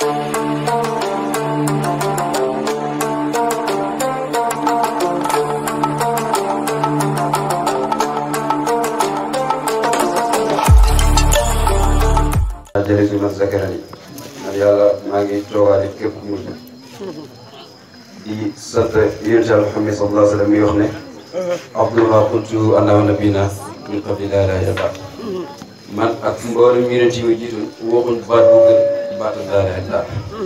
jërëjëf man Zakarani man yàlla maa ngi toogaale képp ku mujj di sant yonent Yàlla Muhammad sallallahu alayhi wa sallam mi wax ne abdullah qultu ana wa nabina min qabli laa ilaaha illallah man ak mboolem yonent yi ma jiitoon waxuñ baat bu gën baatu laa ilaaha illallah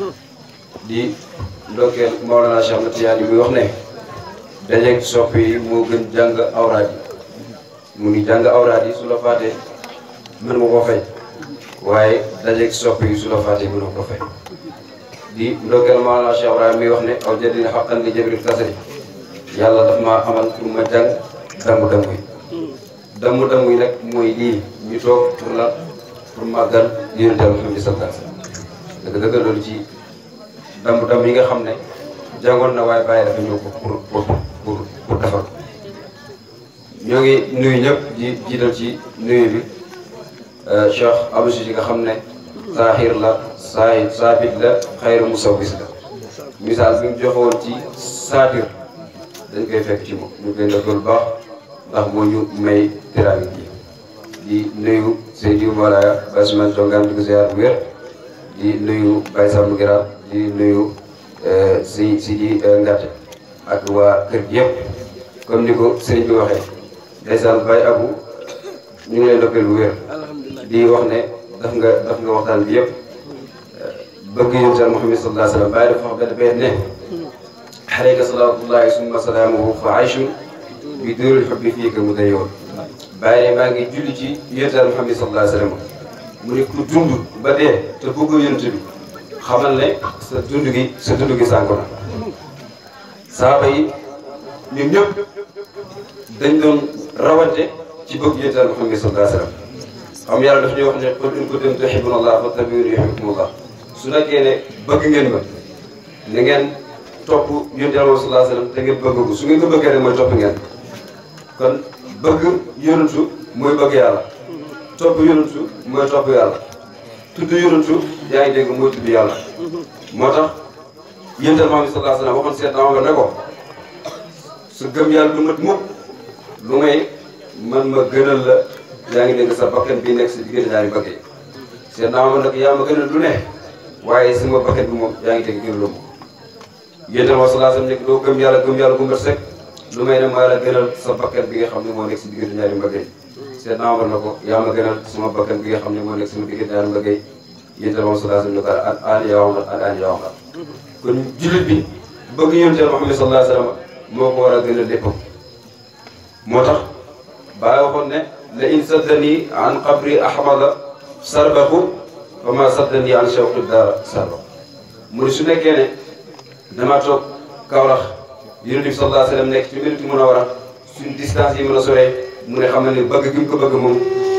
di ndokkeel Mawlana Cheikh Ahmad Tidiane mi wax ne dajeeg sopp yi moo gën jàng awraad yi mu ngi jàng awraad yi su la faatee mën nga koo fay waaye dajeeg sopp yi su la faatee mën nga ko fay di ndokkeel Mawlana Cheikh Ibrahima mi wax ne aw jëndina xaqan li jabril kasri yàlla daf maa amal pour ma jàng damu-damu yi damu-damu yi nag mooy lii ñu toog pour la pour màggal yonent Yàlla Muhammad sallallahu alayhi wasallam dëgg dëgg loolu ci damu-damu yi nga xam ne jàngoon na waaye bàyyi dafa ñëw ko pour pour pour pour defar ñoo ngi nuyu ñëpp di jiital ci nuyu bi Cheikh Abdou Cissé nga xam ne saahir la saahir saabit la xayru musawwis la misaal bi mu joxe woon ci saatir dañ koy fekk ci moom ñu koy ndokkal baax ndax moo ñu may teraanga ji di nuyu Seydou Malaya Basman Tongaan di ko ziar bu wér di nuyu Baye Samb Giraar di nuyu si si di Ngate ak waa kër gi yëpp comme ni ko sëriñ bi waxee ndeysaan Baye Abou ñu ngi lay ndokkal bu wér di wax ne daf nga daf nga waxtaan bi yëpp bëgg yonent Yàlla Muhammad sallallahu alayhi wa sallam Baye dafa wax benn benn ne alayka salaatullahi summa salaamuhu fa ayshun bi dóorul xubbi fii ka mu day yoon bàyyi maa ngi julli ci yonent Yàlla Muhammad sallallahu alayhi wa sallam mu ne ku dund ba dee te bëggoo yonent bi xamal ne sa dund gi sa dund gi sànko na saaba yi ñun ñëpp dañ doon rawante ci bëgg yonent Yàlla Muhammad sallallahu alayhi wa sallam xam yàlla daf ñuy wax ne qul in kuntum tuhibbuna Allah fattabi'uni yuhbibkumullah su nekkee ne bëgg ngeen ma na ngeen topp yonent Yàlla sallallahu alayhi wa sallam te ngeen bëgg ko su ngeen ko bëggee rek mooy topp ngeen kon bëgg yonentu mooy bëgg yàlla topp yonentu mooy topp yàlla tudd yonentu yaa ngi dégg mooy tudd yàlla moo tax yonent Yàlla Muhammad sallallahu alayhi wa sallam waxoon seet naa ne ko su gëm yàlla du mat mukk lu ngay man ma gënal la yaa ngi dégg sa bakkan bi nekk si diggante ñaari bëgg yi seet naa ma nag yaa ma gënal lu ne waaye sama bakkan bi moom yaa ngi dégg gënal la yéen tamit sallallahu alayhi wasallam nekk doo gëm yàlla gëm yàlla bu mbir sek lu may ne maa la gënal sa bakkan bi nga xam ne moo nekk si diggante ñaari mbëgg yi seet naa war na ko yaa ma gënal sama bakkan bi nga xam ne moo nekk sama diggante ñaari mbëgg yi yéen tamit sallallahu alayhi wasallam ne ko an an yaa waxal an an yaa waxal kon jullit bi bëgg yonent Yàlla Muhammad sallallahu alayhi wasallam moo ko war a gënal léppam moo tax baa waxoon ne la in saddani an qabri ahmada sarbahu wa ma saddani an shawqi daara sarba mu ne su nekkee ne damaa toog Kaolack yonent bi sallallahu alayhi wa sallam nekk ci Madinatu Munawwara suñ distance yi mën a soree mu ne xam na ne bëgg gi mu ko bëgg moom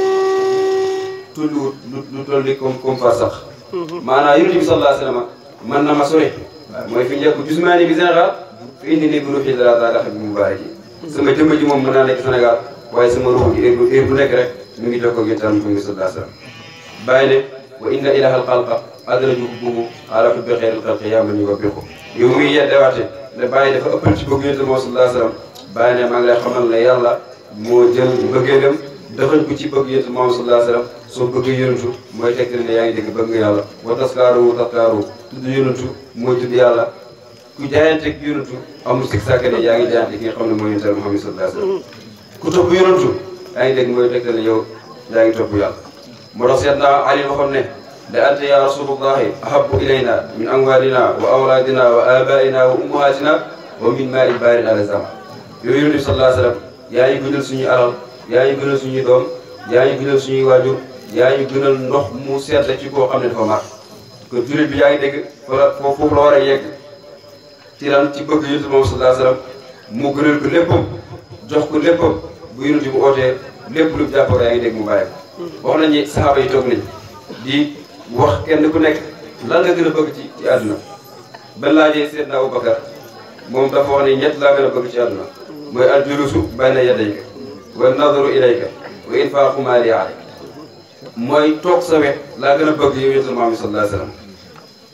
tulluwut lu lu toll ni comme comme far sax maanaam yonent bi sallallahu alayhi wa sallam mën na ma sore mooy fi njëkk jusmaani bi général fi indi ni bu ruuxi dara daa daxa bi mubaarak yi sama jëmm ji moom mën naa nekk Sénégal waaye sama ruux gi heure bu heure bu nekk rek mi ngi jokkoo ak yonent Muhammad sallallahu alayhi wa sallam bàyyi ne wa inna ilahal xalqa adraju bumu ala hubbi xeyril xalqi yaa man yuwabbiqu yow muy yeddewaate ne bàyyi dafa ëppal ci bëgg yonent Muhammad sallallahu alayhi wa sallam bàyyi ne maa ngi lay xamal ne yàlla moo jël mbëggeelam dafañ ko ci bëgg yonent Muhammad sallallahu alayhi wa sallam soo bëgg yonentu mooy tegtal ne yaa ngi dégg bëgg nga yàlla wa taskaaru taskaaru tudd yonentu mooy tudd yàlla ku jaayanteeg yonentu amul sik sàkk ne yaa ngi jaayante ki nga xam ne mooy yonent Muhammad sallallahu alayhi wa sallam ku topp yonentu yaa ngi dégg mooy tegtal ne yow yaa ngi topp yàlla moo tax seet naa Ali waxoon ne la anta ya rasulullahi ahabu ilayna min amwalina wa awladina wa abaina wa ummahatina wa min maa i baarin ala zama yooyu yonent bi sallallahu alayhi wa sallam yaa ngi gënal suñuy alal yaa ngi gënal suñuy doom yaa ngi gënal suñuy waajur yaa ngi gënal ndox mu seet la ci koo xam ne dafa mar kon jullit bi yaa ngi dégg wala foofu la war a yegg ci lan ci bëgg yonent moom sallallahu alayhi wa sallam mu gënal ko léppam jox ko léppam bu yonent bu ootee lépp lu jàppoo yaa ngi dégg mu bàyyi ko wax nañu saxaaba yi toog nañ di wax kenn ku nekk lan nga gën a bëgg ci ci àdduna ba laajee Seydina Abubakar moom dafa wax ne ñett laa gën a bëgg ci àdduna mooy al julusu bayna yadayka wa nadaru ilayka wa infaaqu maali alayka mooy toog sa wet laa gën a bëgg yow yonent Muhammad sallallahu alayhi wa sallam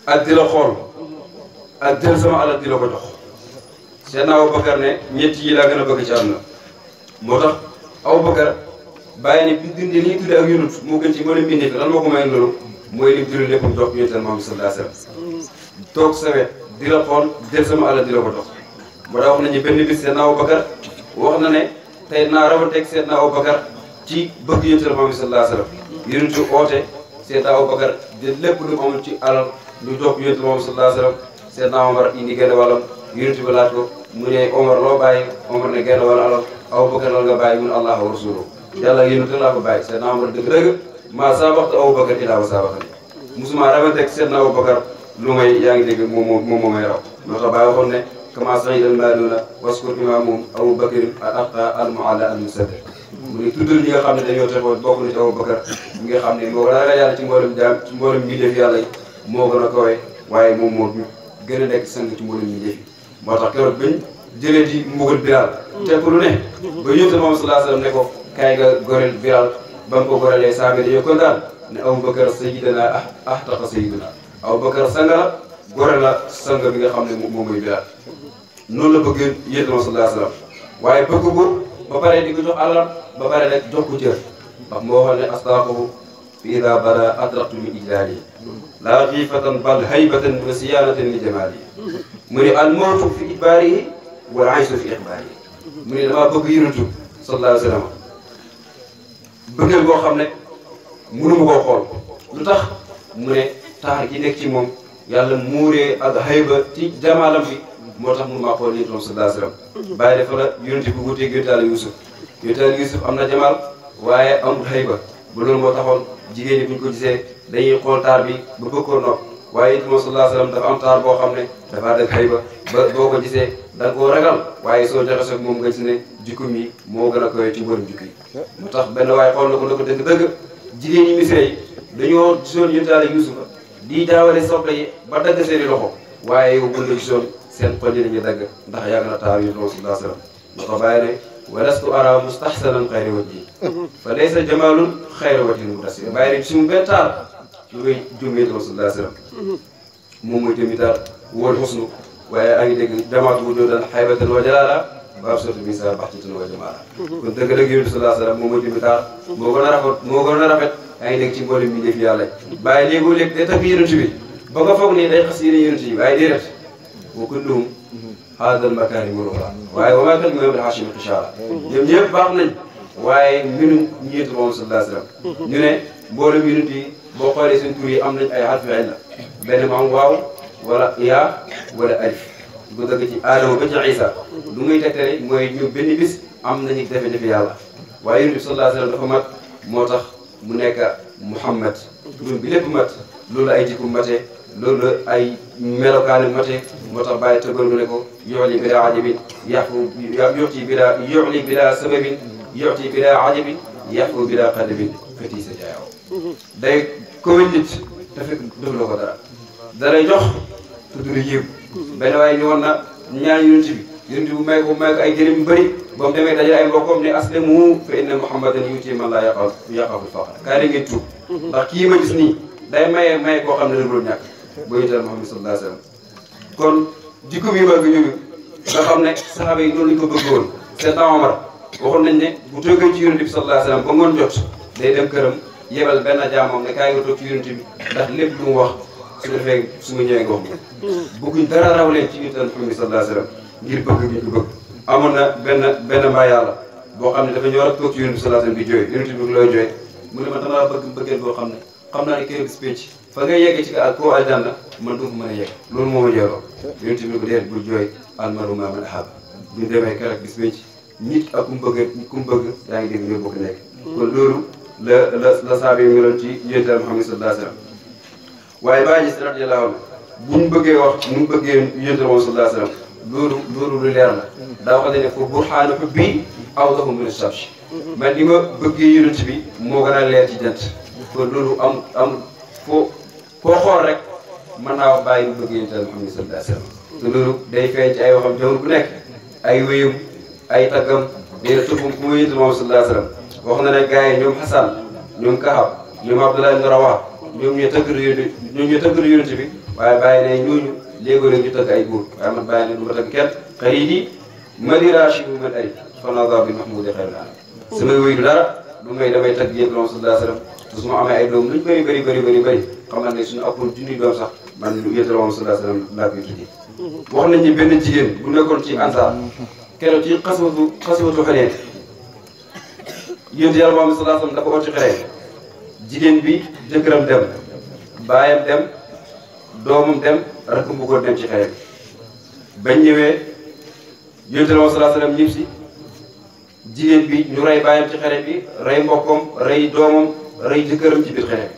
ak di la xool ak jël sama alal di la ko jox Seydina Abubakar ne ñett yi laa gën a bëgg ci àdduna moo tax Abubakar bàyyi ne bi dindi li ñu tuddee ak yunut moo gën ci mën a mbindee fi lan moo ko may loolu mooy lim jël lépp jox yonent Muhammad sallallahu alayhi wasallam toog sa wet di la xool jël sama alal di la ko jox moo tax wax nañu benn bis Seydina Abubakar wax na ne tey naa rawanteeg Seydina Abubakar ci bëgg yonent Muhammad sallallahu alayhi wasallam yonentu oote Seydina Abubakar jël lépp lu mu amul ci alal lu jox yonent Muhammad sallallahu alayhi wasallam Seydina Omar indi genn wàllam yonent bi laaj ko mu ne Omar loo bàyyi Omar ne genn wàll alal Abubakar lan nga bàyyi mu ne Allah wa rasuluhu yàlla yonent laa ko bàyyi Seydina Omar dëgg-dëgg maa saabaxtu Abubakar ilaa wa saabaxani musuma rawanteeg Seydina Abubakar lu may yaa ngi dégg moom moom moom may raw moo tax bàyyi waxoon ne kama sa'ida al-maaluuna waskur imaamum Abubakar al-aqaa al-mu'alla al-musaddiq mu ne tuddal ñi nga xam ne dañoo texoon bokk na ci Abubakar mi nga xam ne moo ragal yàlla ci mboolem jaam ci mboolem mbindeef yàlla yi moo gën a kawe waaye moom moo gën a nekk sang ci mboolem mbindeef yi moo tax keroog bañ jëlee di mbugal Bilaal teg ko lu ne ba yónte moom sallallahu alayhi wasallam ne ko kaay nga goreel Bilaal ba mu ko gorelee saame dañoo kontaan ne Abubakar sayyidina ahtaqa sayyidina Abubakar sang la gore la sang bi nga xam ne moom mooy Bilaal noonu la bëgg yéen moom sallallahu alayhi wasallam waaye bëgg ko ba pare di ko jox alal ba pare rek jox ko cër ndax moo waxoon ne astaqahu fi ida bada adraqtu min ijlaali laa xiifatan bal haybatan wa siyaanatan li jamaali mu ne al mawtu fi idbaarihi wal aysu fi ixbaarihi mu ne damaa bëgg yonentu sallallahu alayhi wasallam bëggeel boo xam ne mënuma koo xool lu tax mu ne taar gi nekk ci moom yàlla muuree ak hayba ci jamaalam bi moo tax mënu maa xool yonent moom sallallahu alayhi wasallam bàyyi dafa la yonent bi wuteeg yonent Yàlla Yuusuf yonent Yàlla Yuusuf am na jamaal waaye amul hayba ba loolu moo taxoon jigéen ñi bu ñu ko gisee dañuy xool taar bi ba bëgg koo nopp waaye yonent moom sallallahu alayhi wasallam dafa am taar boo xam ne dafa dëgg hayba ba boo ko gisee da nga koo ragal waaye soo joxe soog moom nga gis ne jikko mi moo gën a koy ci mboolem jikko yi moo tax benn waaye xool na ko ne ko dëgg-dëgg jigéen ñi misra yi dañoo gisoon yonent Yàlla Yuusufa di jaawale soble yi ba dagg seeni loxo waaye yow bu la gisoon seen xol yi dañuy dagg ndax yàgg na taar yi sallallahu alayhi wa sallam moo tax bàyyi ne walastu ara mustahsanan xayra wajhi fa laysa jamalun xayra wajhin mutasir bàyyi ne sumu benn taar lu ngay jumee sallallahu alayhi wa sallam moom mooy tamit taar wal xusnu waaye a ngi dégg jamaatu wujudan haybatan wa jalala baab sotu bi sa baxtatan wa jamala kon dëgg-dëgg yonent sallallahu alayhi wa sallam moom mooy tamit taar moo gën a rafet moo gën a rafet yaa ngi dégg ci mboolem bi def yàlla bàyyi léegoo léeg day tagg yonent bi ba nga foog ni day xas yéene yonent yi waaye déedéet wa kulluhum haadal makaarimu l-uxraa waaye wa maa kalima bil haashimi xishaara ñoom ñëpp baax nañ waaye mbinu ñeetu moom sallallahu alayhi wa sallam ñu ne mboolem yonent yi boo xoolee seen tur yi am nañ ay harfi illa benn mu am waaw wala yaa wala alif bu dëgg ci aadama ba ci isa lu muy tegtale mooy ñu benn bis am nañu jafe-jafe yàlla waaye yonent bi sallallahu alayhi wa sallam dafa mat moo tax mu nekk Muhammad turam bi lépp mat loolu ay jikko mate loolu ay melokaani mate moo tax bàyyi tëggal ne ko yoxli bila ajabin yaxfu yoxti bila yoxli bila sababin yoxti bila ajabin yaxfu bila xadabin feti sa jaayaw day kowe nit te fekk defloo ko dara dalay jox te du la yéem benn waaye ñëwoon na ñaan yonent bi yonent bi may ko may ko ay jërëm yu bëri ba mu demee dajale ay mbokkam ne aslimu fa inna muhammadan yuti man laa yaqaf yaqaful faqr kaay la ngeen tuub ndax kii ma gis nii day maye maye koo xam ne dëgg ñàkk boo yital Muhammad sallallahu alayhi wasallam kon jikko bi mag ñooñu nga xam ne saxaaba yi noonu lañ ko bëggoon Seydina Omar waxoon nañ ne bu toogee ci yonent bi sallallahu alayhi wasallam ba ngoon jot day dem këram yebal benn jaamam ne kaay nga toog ci yonent bi ndax lépp lu mu wax su defee su ma ñëwee nga wax ma bëgguñ dara raw leen ci yonent Muhammad sallallahu alayhi wasallam ngir bëgg bi ñu bëgg amoon na benn benn mbaa yàlla boo xam ne dafa ñëw rek toog ci yonent bi sallallahu alayhi wasallam di jooy yonent bi looy jooy mu ne ma damaa bëgg mbëggeel boo xam ne xam naa ne kër bis pénc fa ngay yegg ci ak koo aljanna man du ko mën a yegg loolu moo ma jeeloo yonent bi ne ko déet bul jooy almaru maa man ahab bu ñu demee kër ak bis pénc nit ak ku mu bëgg ku mu bëgg yaa ngi dégg ñoo bokk nekk kon loolu la la la saabi yi meloon ci yonent Muhammad sallallahu alayhi wasallam waaye bàyyi si radiyallahu anhu bu ñu bëggee wax nu mu bëggee yonent Muhammad sallallahu alayhi wasallam loolu loolu lu leer la daa wax ne foofu burhaanu hubbi awdahu min ash-shamsi man li ma bëggee yonent bi moo gën a leer ci jant kon loolu am am foo foo xool rek mën naa wax bàyyi mu bëggee yonent Muhammad sallallahu alayhi wasallam te loolu day feeñ ci ay waxam jamono bu nekk ay wéyum ay taggam dina tëbbum ku ma yonent Muhammad sallallahu alayhi wasallam wax na ne gars yi ñoom Hassan ñoom Kahab ñoom Abdullah ibn Rawah ñoom ñoo tëgg yonent ñoom ñoo tëgg yonent bi waaye bàyyi ne ñooñu léegoo leen ñu tëgg ay góor waaye man bàyyi ne du ma tëgg kenn xarit yi madirachi bu man ay fanada bi mahmoudi xayr naa samay wéy du dara du may damay tëgg yéen doom sallallahu alayhi wasallam te su ma amee ay doom luñ bëri bëri bëri bëri bëri xamal ne suñu appoon junni doom sax man yéen doom sallallahu alayhi wasallam laa koy tuddee wax nañ ni benn jigéen bu nekkoon ci ansaar keroog ci xaswatu xaswatu xeneen yéen yàlla moom sallallahu alayhi wasallam dafa oti xeree jigéen bi jëkkëram dem baayam dem doomam dem rakk bu góor dem ci xeree bañ ñëwee yéen yàlla moom sallallahu alayhi wasallam ñib si jigéen bi ñu rey baayam ci xere bi rey mbokkam rey doomam rey jëkkëram ci biir xere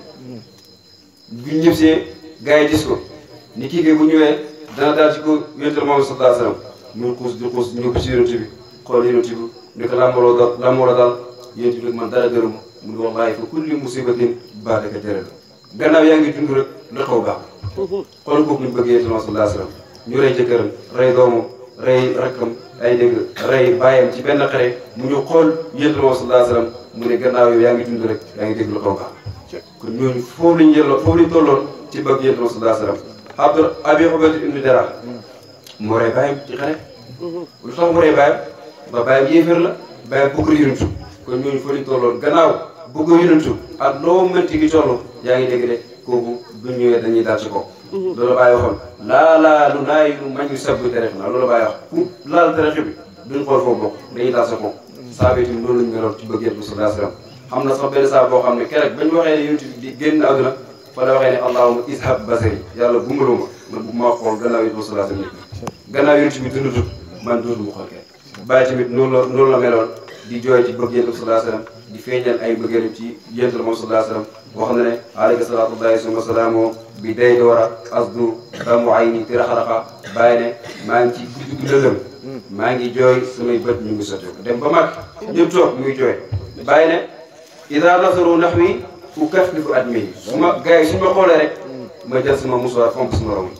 bi bu ñibsee gars yi gis ko ni kii kay bu ñëwee dana daal ci ko yonent moom sallallahu alayhi wasallam muy xuus di xuus ñëw ci yonent bi xool yonent bi ni ko lambaloo dal lambaloo dal yonent bi man dara gërëm mu ne wallahi fa kulli musibatin baadaka tere la gannaaw yaa ngi dund rek lu xaw baax xool kooku ñu bëgg yonent moom sallallahu alayhi wasallam ñu rey jëkkëram rey doomam rey rakkam ay dégg rey bàyyam ci benn xare mu ñu xool yonent moom sallallahu alayhi wasallam mu ne gannaaw yow yaa ngi dund rek yaa ngi dégg lu xaw baax kon ñooñu foofu lañu yelloo foofu lañu tolloon ci bëgg yonent moom sallallahu alayhi wasallam Abdul Abi Ubayda ibn Jarrah moo rey bàyyam ci xare lu tax mu rey bàyyam ba bàyyam yéeféer la bàyyam bëgg yonentu kon ñooñu foofu lañu tolloon gannaaw bëgg yonentu ak loo mënti gi toll yaa ngi dégg de kooku bu ñëwee dañuy daal ci kaw loolu bàyyi waxoon laa laa lu naay lu mañ sabbu teref na loolu bàyyi wax ku laal teref bi duñ xool foofu bokk dañuy daal sa kaw saaba itam loolu lañu meloon ci bëgg yonent bi sallallahu alayhi wasallam xam na sax benn saa boo xam ne keroog bañ waxee ne yonent bi di génn àdduna fa la waxee ne allahumma ishab basari yàlla gumbaloo ma man bu ma xool gannaaw yonent bi sallallahu alayhi wasallam gannaaw yonent bi dundutut man dootuma xool kenn bàyyi tamit noonu la noonu la meloon di jooy ci bëgg yonent bi sallallahu alayhi wasallam di feeñal ay mbëggeelam ci yonent bi moom sallallahu alayhi wasallam boo xam ne ne alayhi salaatu wallahi wa salaamu bi day doora asdu damu ay ni tiraxaraxa bàyyi ne maa ngi ci guddi gu lëndëm maa ngi jooy samay bët ñu ngi sotteeku dem ba mag ñëpp toog muy jooy bàyyi ne ida nasaru nahwi ukaffifu admi su ma gars yi suñu ma xoolee rek ma jël sama musuwaar fomp sama rom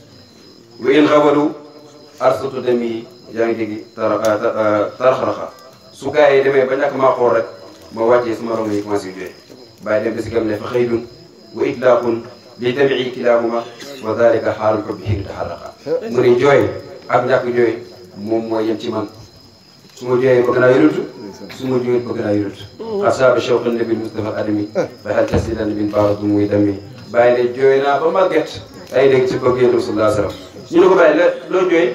wa in xabalu arsatu dem yi yaa ngi dégg tara taraxaraxa su gars yi demee ba ñàkk maa xool rek ma wàccee sama rom yi commencé jooy bàyyi dem ba si kam ne fa xëydun wa itlaaqun li tabii kilaahuma wa dalika xaalul ko bi xiin taxarraqa mu ne jooy ak ñàkk jooy moom mooy yem ci man su ma jooyee bëgg naa yonent su ma jooyee bëgg naa yonent asaaba shawqan nabi Mustafa adami fa hal tasidan min baaradu muy dami bàyyi ne jooy naa ba màgget ay dégg ci bëgg yonent sallallahu alayhi wasallam ñu ne ko bàyyi la loo jooy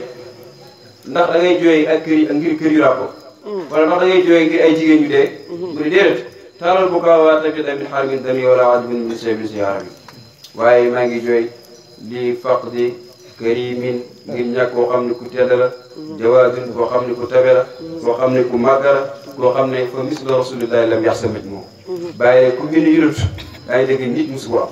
ndax da ngay jooy ak kër yi ngir kër yu ràppo wala ndax da ngay jooy ngir ay jigéen ñu dee mu ne déedéet taalal bu kaa waa tamit min xarmin dami wala ajbin min sebin si yaara bi waaye maa ngi jooy li faq di karimin ngir ñàkk koo xam ne ku tedd la jawaadun koo xam ne ku tabe la koo xam ne ku màgg la koo xam ne fa misla rasulillahi lam yax samit moom bàyyi ku mel ni yurut daa ngi dégg nit musu ko am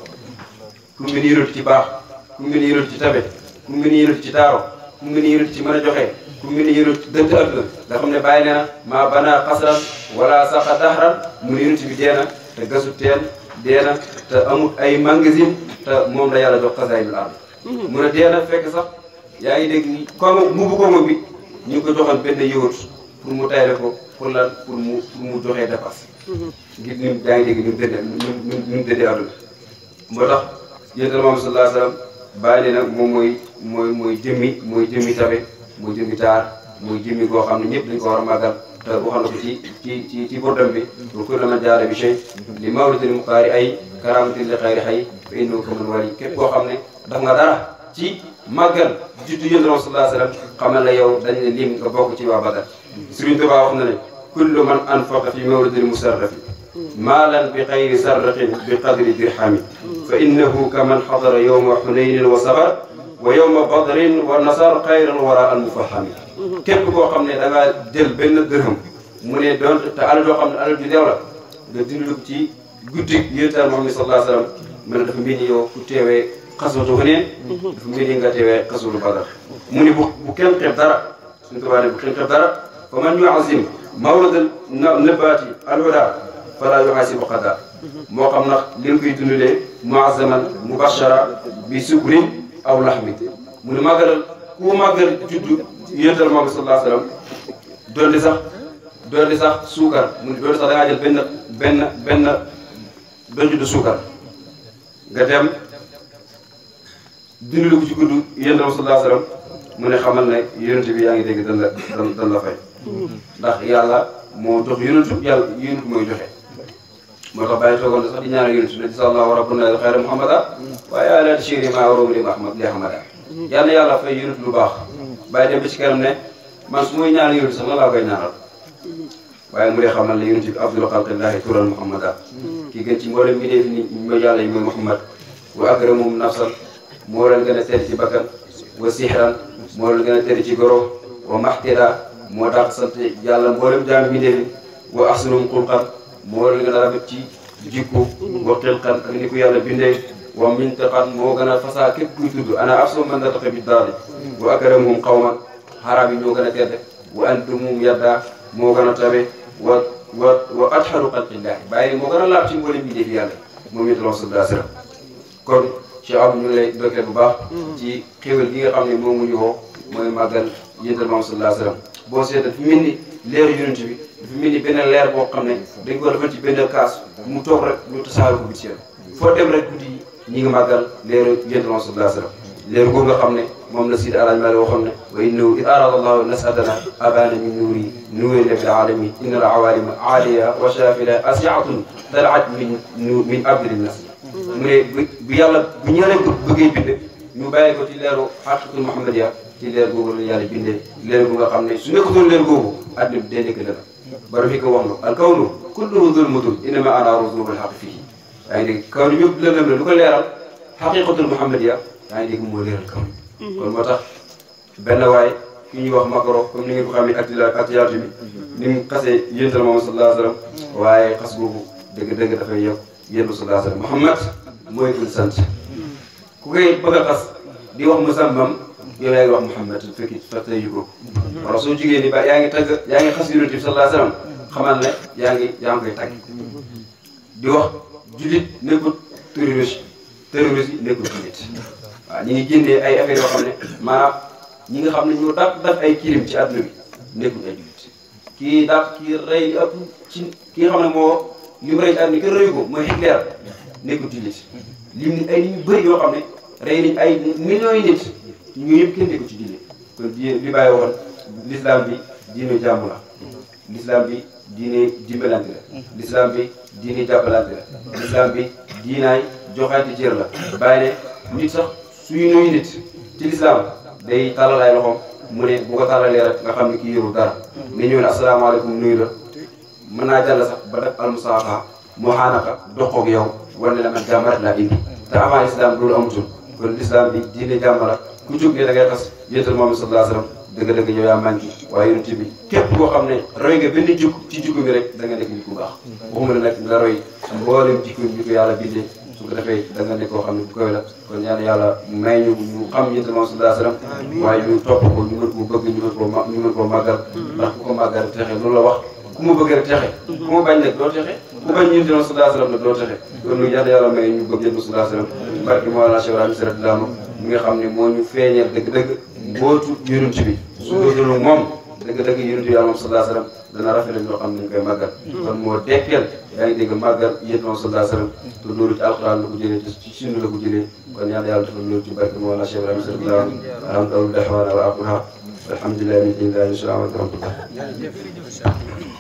ku mel ni yurut ci baax ku mel ni yurut ci tabe ku mel ni yurut ci taaro ku mel ni yurut ci mën a joxe ku mel ni yurut dënt adduna nga xam ne bàyyi nee na maa bana xasran wala saqa dahran mu ne yurut bi dee na te gasu teen dee na te amul ay magasin te moom la yàlla jox xasaayidul ard mun a dee na fekk sax yaa ngi dégg kongo mbubu kongo bi ñu ngi ko joxoon benn yëwut pour mu tayle ko pour lan pour mu pour mu joxee dépasse ngir ni yaa ngi dégg ni mu dëddee ni mu dëddee àdduna moo tax yéen moom sallallahu alayhi wasallam bàyyi nag moom mooy mooy mooy jëmmi mooy jëmmi tabe mooy jëmmi taar mooy jëmmi goo xam ne ñëpp dañ ko war a màggal te wax na ko ci ci ci ci bordam bi wa kullu man jaara bi shay li mawlidil muxtaari ay karamatin li xayri xay fa innahu kaman wali képp koo xam ne daf nga dara ci màggal juddu yéen sallallahu alayhi wasallam xamal la yow dañ ne lim nga bokk ci waa Badar Sëriñ Tuubaa wax na ne kullu man anfaqa fi mawlidil musarrafi maalan bi xayri sarrafin bi qadri dirhami fa innahu kaman xadara yowma xunaynin wa sabar wa yowma badrin wa nasar xayral wara al mufahami képp koo xam ne da ngaa jël benn dërëm mu ne doon te alal doo xam ne alal ju leew la nga dindi ci guddi yéntaan Muhammad sallallahu alayhi wasallam mu ne dafa mel ni yow ku teewee xaswatu Hunayn dafa mel ni nga teewee xaswatu Badar mu ne bu bu kenn xeeb dara suñu tubaab ne bu kenn xeeb dara fa man yuazim mawlad nabaati alhuda fala yuhasibu qada moo xam nag li nga koy dundalee muazaman mubashara bi sukrin aw laxmi mu ne màggalal ku màggal juddu yéntal Muhammad sallallahu alayhi wasallam doon di sax doon di sax suukar mu ne doon di sax da ngaa jël benn benn benn benn juddu suukar nga dem dundal ko ci gudd yéen tam sallallahu alayhi wasallam mu ne xamal ne yonent bi yaa ngi dégg dan la dan dan la fay ndax yàlla moo jox yonentu yàlla yonentu mooy joxe moo tax bàyyi toogoon na sax di ñaanal yonentu ne sallallahu rabbuna xayra muhammada waaye ala tashiri ma waroom li ahmad li ahmada yàlla yàlla fay yonentu lu baax bàyyi dem ba ci kanam ne man su muy ñaanal yonentu sax lan laa koy ñaanal waaye mu dee xamal ne yonent bi afdalu xalqillahi tural muhammada kii gën ci mboolem mi dee ni mo yàlla yi mooy muhammad wa akramum nafsan moo leen gën a tedd ci bakkan wa sihran moo leen gën a tedd ci goro wa maxtira moo tax sant yàlla mboolem jaam mi dee wa ahsanum xulqan moo leen gën a rafet ci jikko wa xilqan ak ni ko yàlla bindee wa mintaqan moo gën a fasaa képp kuy tudd ana afsu man nataqa bi daali wa akramum qawman xaraab yi ñoo gën a tedd wa antumum yadda moo gën a tabe wa wa wa atharu xalqillahi bàyyi moo gën a laab ci mboolem bi def yàlla moom it sallallahu alayhi wa sallam kon Cheikh Abdou ñu ngi lay dokkee bu baax ci xéwal gi nga xam ne moom mu ñu woo mooy màggal yéntal moom sallallahu alayhi wa sallam boo seetee dafa mel ni leeru yonent bi dafa mel ni benn leer boo xam ne dañ ko defal ci benn kaas mu toog rek ñu tasaare ko biti foo dem rek guddi yi ñi ngi màggal leeru yéntal moom sallallahu alayhi wa sallam leeru googu nga xam ne moom la Sidi Alaaji Maalik waxoon ne wa innahu id arada allahu nasadana abana min nuuri nuuri rabbil alamin inna al awalima aaliya wa shafila asiatun dalaat min min abdil nas mu ne bu bu yàlla bu ñëwee bëggee bind ñu bàyyi ko ci leeru xaqiqatul muhammadiya ci leer googu la yàlla bindee leer gu nga xam ne su nekkutoon leer googu àddina bi day nekk lëna bari fi ko wax lu al kawnu kulluhu zulmatun innama ana rusulul xaq fii yaa ngi dégg kaw ni yëpp lëndëm la lu ko leeral xaqiqatul muhammadiya yaa ngi dégg moo leeral kaw ni kon moo tax benn waay ki ñuy wax makaro comme ni ngeen ko xamee acti actualité bi ni mu xasee yéntal moom sallallahu alayhi wa sallam waaye xas boobu dëgg-dëgg dafay yokk yéntu sallallahu alayhi wa sallam Muhammad mooy kuñ sant ku koy bëgg a xas di wax musammam yow yaa ngi wax Muhammad fekki fàtte yu ko wala soo jigéen ni ba yaa ngi tagg yaa ngi xas yonent bi sallallahu alayhi wa sallam xamal ne yaa ngi yaa ngi koy tagg di wax jullit nekkul terroriste terroriste yi nekkul jullit waaw ñi ngi génnee ay affaire yoo xam ne maanaam ñi nga xam ne ñoo daf daf ay kirim ci àdduna bi nekkul ay jullit kii daf kii rey ëpp ci ki nga xam ne moo li mu rey ci àdduna kenn reyu ko mooy Hitler nekkul jullit lim ni ay nit ñu bëri yoo xam ne rey nañ ay millions yi nit ñu yëpp kenn nekkul ci diine kon di li bàyyi waxoon l'islam bi diine jàmm la l'islam bi diine dimbalante la l'islam bi diine jàppalante la l'islam bi diinaay joxaati cër la bàyyi ne nit sax suy nuyu nit ci l'islam day tàllal ay loxoom mu ne bu ko tàllalee rek nga xam ne kii yorul dara nga ñëw ne asalaamaaleykum nuyu la mën naa jàll sax ba def almusaafa moo xaanaka doxoog yow wane la man jàmm rek laa indi te avant l'islam loolu amutul kon l'islam bi diine jàmm la ku jóg ne da ngay xas yéetal moom sallallahu alayhi wasallam dëgg-dëgg yow yaa manqué waaye yonent bi képp koo xam ne roy nga benn jikko ci jikko bi rek da nga nekk nit ku baax waxuma la nag nga roy mboolem jikko bi ko yàlla bindee su ko defee da nga nekk koo xam ne bu koy la kon ñaan yàlla may ñu ñu xam yonent moom sallallahu alayhi wasallam waaye ñu topp ko ñu mën koo bëgg ñu mën koo ma ñu mën koo màggal ndax ku ko màggal texe loolu la wax ku ma bëgg rek texe ku ma bañ nag doo texe ku bañ yonent moom sallallahu alayhi wasallam nag doo texe kon lu ñaan yàlla may ñu bëgg yonent sallallahu alayhi wasallam barki Mawlana Cheikh Ibrahima Sy radiyallahu anhu mi nga xam ne moo ñu feeñal dëgg-dëgg mbootu yonent bi su doonul moom dëgg-dëgg yonent bi yàlla moom sallallahu alayhi wasallam dana rafetlu loo xam ne dañ koy màggal kon moo dekkeel yaa ngi dégg màggal yéen moom sallallahu alayhi wasallam te loolu ci alxuraan la ko jëlee te ci sunna la ko jëlee kon yàlla yàlla defal loolu ci barke Mawlana Cheikh Ibrahima Sy radiyallahu anhu alhamdulillahi wa ala aquha alhamdulillahi min dinillahi wa rahmatullah